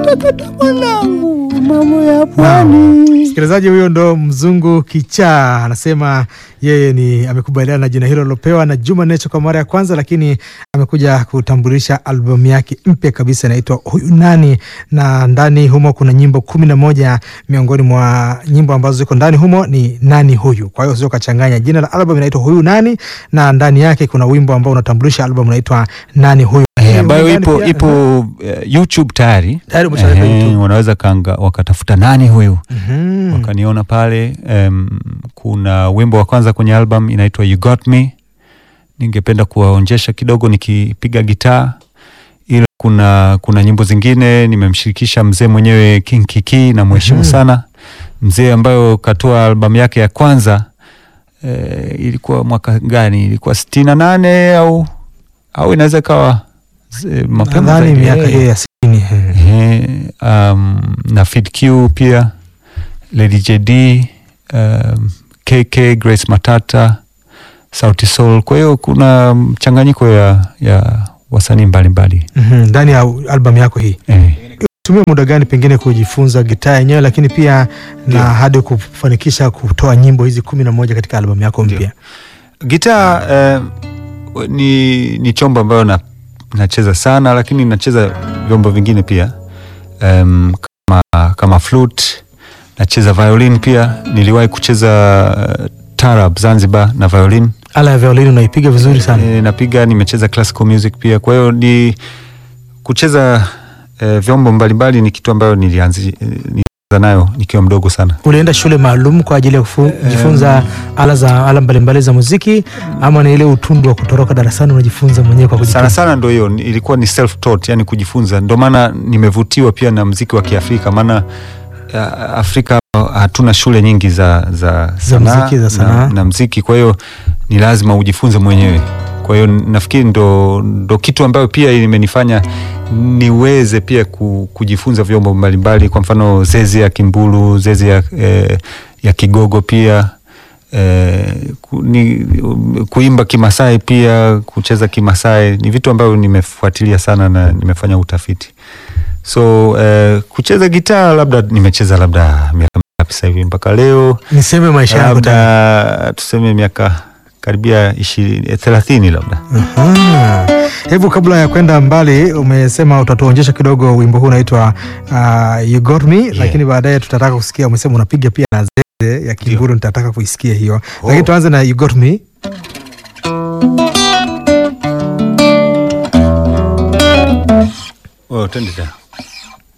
sakata mwanangu, mambo ya pwani. Msikilizaji huyo ndo mzungu kichaa, anasema yeye ni amekubaliana na jina hilo lilopewa na Juma Nature kwa mara ya kwanza, lakini amekuja kutambulisha albamu yake mpya kabisa inaitwa Huyu Nani, na ndani humo kuna nyimbo kumi na moja. Miongoni mwa nyimbo ambazo ziko ndani humo ni Nani Huyu. Kwa hiyo sio kachanganya, jina la albamu inaitwa Huyu Nani na ndani yake kuna wimbo ambao unatambulisha albamu unaitwa Nani Huyu Eh, ambayo Ndani ipo pia- ipo eh, YouTube tayari. Tayari umeshaweka Ehe, YouTube. wanaweza kanga, wakatafuta nani huyu Mhm. wakaniona pale. Em, kuna wimbo wa kwanza kwenye album inaitwa You Got Me. Ningependa kuwaonjesha kidogo nikipiga gitaa, ila kuna kuna nyimbo zingine nimemshirikisha mzee mwenyewe King Kiki na mheshimu Mhm. sana mzee, ambayo katoa albamu yake ya kwanza eh, ilikuwa mwaka gani? Ilikuwa sitini na nane au au inaweza ikawa eh, mapema Nadhani zaidi. miaka Eh. hiyo ya sitini. eh. Ehe, um, na Fid Q pia Lady JD um, KK Grace Matata Sauti Sol. Kwa hiyo kuna mchanganyiko ya, ya wasanii mbalimbali Mhm, ndani ya albamu yako hii eh. tumia muda gani pengine kujifunza gitaa yenyewe, lakini pia na hadi kufanikisha kutoa nyimbo hizi kumi na moja katika albamu yako mpya? Gitaa eh, ni, ni chombo ambayo na, nacheza sana, lakini nacheza vyombo vingine pia um, kama, kama flute nacheza violin pia. Niliwahi kucheza uh, tarab Zanzibar na violin Ala ya violini unaipiga vizuri sana. e, napiga. Nimecheza classical music pia, kwa hiyo ni kucheza e, vyombo mbalimbali ni kitu ambayo nilianzi eh, nilianza nayo nikiwa mdogo sana. Ulienda shule maalum kwa ajili ya kufu- kujifunza ala za ala mbalimbali za muziki, ama ni ile utundu wa kutoroka darasani unajifunza mwenyewe kwa sana kujifunza? sana ndo hiyo ni- ilikuwa ni self taught, yani kujifunza. Ndo maana nimevutiwa pia na mziki wa Kiafrika, maana uh, Afrika hatuna shule nyingi za, za, sanaa mziki, za sanaa. na, na mziki, kwa hiyo ni lazima ujifunze mwenyewe. Kwa hiyo nafikiri ndo, ndo kitu ambayo pia imenifanya niweze pia ku, kujifunza vyombo mbalimbali, kwa mfano zeze ya kimbulu, zeze ya, eh, ya kigogo pia eh, ku, ni, kuimba Kimasai pia kucheza Kimasai ni vitu ambavyo nimefuatilia sana na nimefanya utafiti. So eh, kucheza gitaa labda nimecheza labda miaka mingapi sasa hivi mpaka leo, Niseme maisha yako tena. labda tuseme miaka karibia ishirini eh, thelathini labda. Aha. Hebu kabla ya kwenda mbali, umesema utatuonyesha kidogo wimbo huu unaitwa uh, You Got Me, lakini baadaye tutataka kusikia, umesema unapiga pia na zeze ya kimburu, nitataka kuisikia hiyo, lakini tuanze na You Got Me. Oh, twende tena.